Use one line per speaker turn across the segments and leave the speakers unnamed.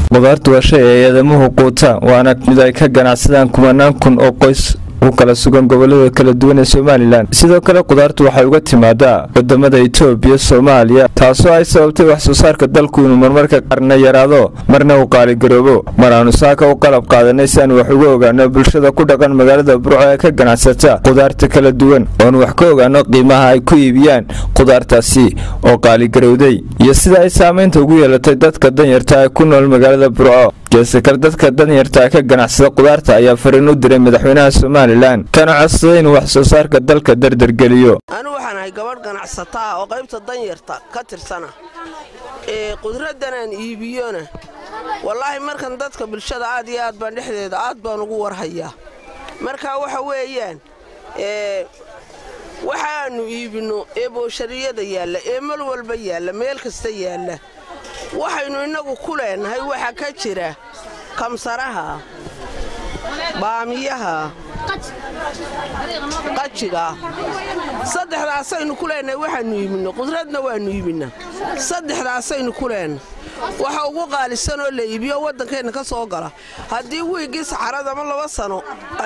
qudaartu waa shay ay eedamuhu quuta waana mid ay ka ganacsadaan kumanaan kun oo qoys u kala sugan gobolada kala duwan ee somalilan sidoo kale qudaartu waxay uga timaadaa wadamada itoobiya soomaaliya taasoo ay sababtay wax soo saarka dalku inuu marmarka qarna yaraado marna uu qaaligaroobo mar aanu saaka u qalab qaadanay si aan wax uga ogaano bulshada ku dhaqan magaalada burco ee ka ganacsata qudaarta kala duwan oonu wax ka ogaano qiimaha ay ku iibiyaan qudaartaasi oo qaaligarowday iyo sida ay saamaynta ugu yeelatay dadka danyarta ee ku nool magaalada burco geesekar dadka danyarta ee ka ganacsada qudaarta ayaa fariin u diray madaxweynaha somalilan kana codsaday inuu wax soo saarka dalka dardargeliyo
anu waxaan ahay gabadh ganacsataa oo qaybta danyarta ka tirsana ee qudraddanaan iibiyona wallaahi markan dadka bulshada aad iyo aad baan dhexdeeda aad baan ugu warhayaa marka waxa weeyaan waxaannu iibinno ee booshariyada yaalla ee mal walba yaalla meel kasta yaalla waxaynu innagu ku leenahay waxaa ka jira kamsaraha baamiyaha qajiga saddexdaasaynu ku leenahay waxaannu iibinno qudradna waannu iibinnaa saddexdaasaynu ku leenahay waxa ugu qaalisan oo la iibiyo waddankeenna ka soo gala haddii wiiggii saxarad ama laba sano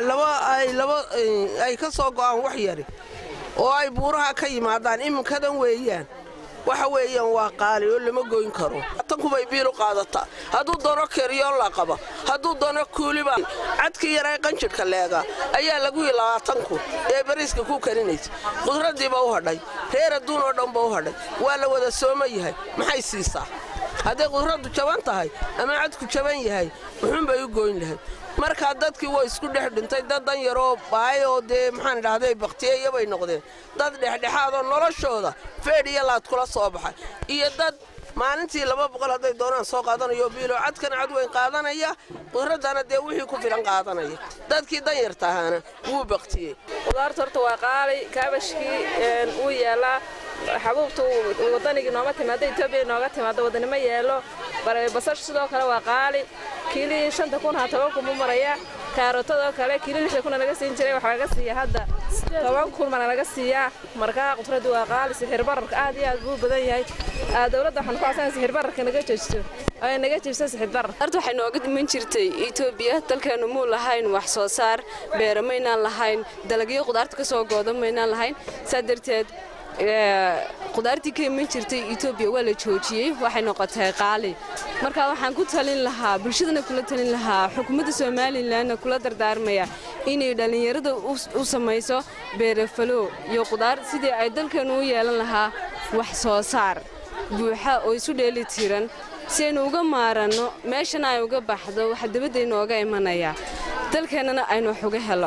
ay ka soo go'aan wax yari oo ay buuraha ka yimaadaan iminkadan weeyaan waxa weeyaan waa qaali oo lama goyn karo tankubay biil u qaadataa hadduu doono keriyoo la qaba hadduu doono kuuliba cadkii yaray qanjidhka leega ayaa lagu yi labaatanku ee bariiska ku karinaysa qudraddiiba u hadhay reer adduun oo dhanba u hadhay waa la wada sooma yahay maxay siisaa hadday qudraddu jaban tahay ama cadku jaban yahay muxuunbay u gooyn lahayd markaa dadkii waa isku dhex dhintay dad dan yaroo baay oo dee maxaan idhahday bakhtiyeeya bay noqdeen dad dhexdhexaadoo noloshooda feedh iyo laad kula soo baxay iyo dad maalintii laba boqol hadday doonaan soo qaadanayo biilo cadkana cad weyn qaadanaya qudraddana dee wixii ku filan qaadanaya dadkii danyarta ahaana wuu baktiyey
qudaarta horta waa qaali kaabashkii wuu yeelaa xabuubta wadanigii nooma timaado etoobiya nooga timaado wadanimo yeelo basash sidoo kale waa qaali kiilii shanta kun ha toban kun buu maraya kaarotadoo kale kiili lixda kuna naga siin jiray waxaa laga siiya hadda toban kun mana laga siiyaa markaa qudraddu waa qaali sixir bararka aad iyo aad buu badan yahay dowladda waxaan ku codsanaya sixir bararka naga joojiso ay naga jibsa sixir barar
horta waxay nooga dhiman jirtay etoobiya dalkeenu muu lahayn wax soo saar beera maynaan lahayn dalagyo qudaarta ka soo gooda maynaan lahayn saa darteed qudaartii ka iman jirtay etoobiya waa la joojiyey waxay noqotay qaali marka waxaan ku talin lahaa bulshadana kula talin lahaa xukuumadda somalilanna kula dardaarmaya inay dhallinyarada u samayso beerafalo iyo qudaar sidii ay dalkeenu u yeelan lahaa wax soo saar buuxa oo isu dheeli tiran si aynu uga maaranno meeshana ay uga baxdo waxa dabadda inooga imanaya dalkeennana aynu wax uga helo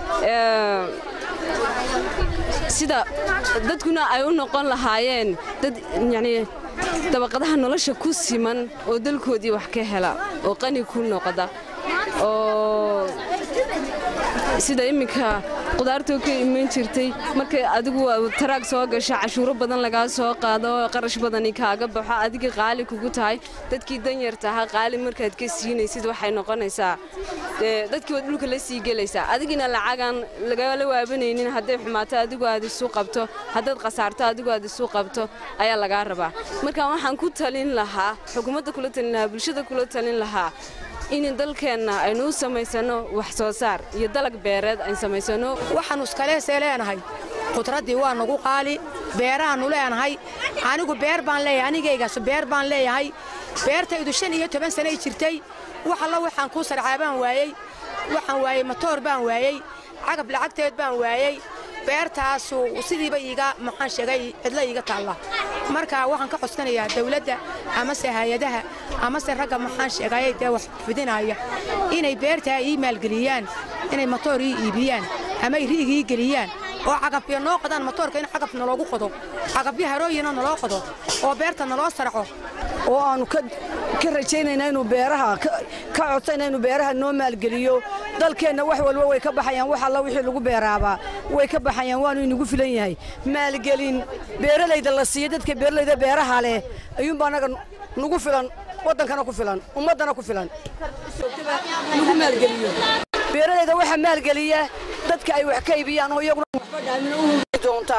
sida dadkuna ay u noqon lahaayeen dad yacnii dabaqadaha nolosha ku siman oo dalkoodii wax ka hela oo qani ku noqda oo sida iminka qudaartoo ka iman jirtay markay adigu taraag soo gasha cashuuro badan lagaa soo qaado qarash badani kaaga baxo adiga qaali kugu tahay dadkii danyarta ahaa qaali markaad ka siinaysid waxay noqonaysaa dadkii waad dhulka la sii gelaysaa adigina lacagaan lagala waabanaynin hadday xumaato adigu aad isu qabto haddaad khasaarto adigu aad isu qabto ayaa lagaa rabaa marka waxaan ku talin lahaa xukuumadda kula talin lahaa bulshada kula talin lahaa in dalkeenna aynu u samaysano wax soo saar iyo dalag beereed ayn samaysano
waxaannu iskaleesee leenahay qudraddii waa nagu qaali beerahaannu leenahay anigu beer baan leeyahay anigaygaas beer baan leeyahay beertaydu shan iyo toban sanay jirtay wax alla waxaan kuu sarcaa baan waayey waxaan waayey matoor baan waayey cagab lacagteed baan waayey beertaasu sidiiba iiga maxaan sheegay cidla iiga taalla marka waxaan ka codsanayaa dawladda amase hay-adaha amase ragga maxaan sheegayay dee wax fidinaya inay beertaa ii maalgeliyaan inay matoor ii iibiyaan ama ay ri'ig ii geliyaan oo cagabyo noo qodaan matoorka in cagab naloogu qodo cagabyo harooyina naloo qodo oo beerta naloo sarco
oo aannu ka rajaynayna inuu beeraha ka codsayna inuu beeraha noo maalgeliyo dalkeenna wax walba way ka baxayaan wax alla wixii lagu beeraabaa way ka baxayaan waanu inagu filan yahay maalgelin beeralayda la siiyo dadka beeralayda beeraha leh ayuunbaa annaga nagu filan waddankana ku filan ummaddana ku filan nagu maalgeliyo beeralayda waxaa maalgeliya dadka ay wax ka iibiyaan oo iyaguna doonta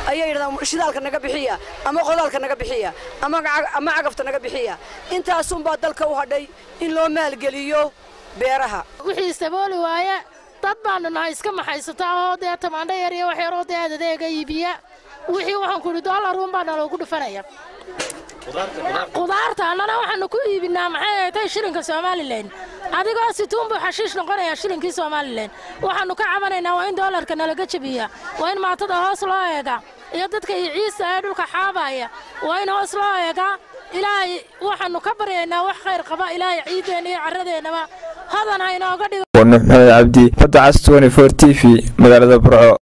ayay yidhahdaan shidaalka naga bixiya ama qodaalka naga bixiya ama cagafta naga bixiya intaasunbaa dalka u hadhay in loo maalgeliyo beeraha
wixii sabooli waaye dad baanu nahay iska maxaysata oo dee tamaandho yar iyo wax yaroo dee adeega iibiya wixii waxaan ku idhi dollaruun baa naloogu dhufanaya qudaarta annana waxaanu ku iibinaa maxay ahatay shilinka somalilan adigoo situun buu xashiish noqonayaa shilinkii somalilan waxaannu ka cabanaynaa waa in doolarka nalaga jebiya waa in maatada hoos loo eega iyo dadka iyo ciisa ee dhulka xaabaya waa in hoos loo eega ilaahay waxaannu ka baryaynaa wax khayr qaba ilaahay ciiddeenna iyo carradeennaba hodan ha inooga dhigo
waa nuux maxamed cabdi badda cas t v magaalada burco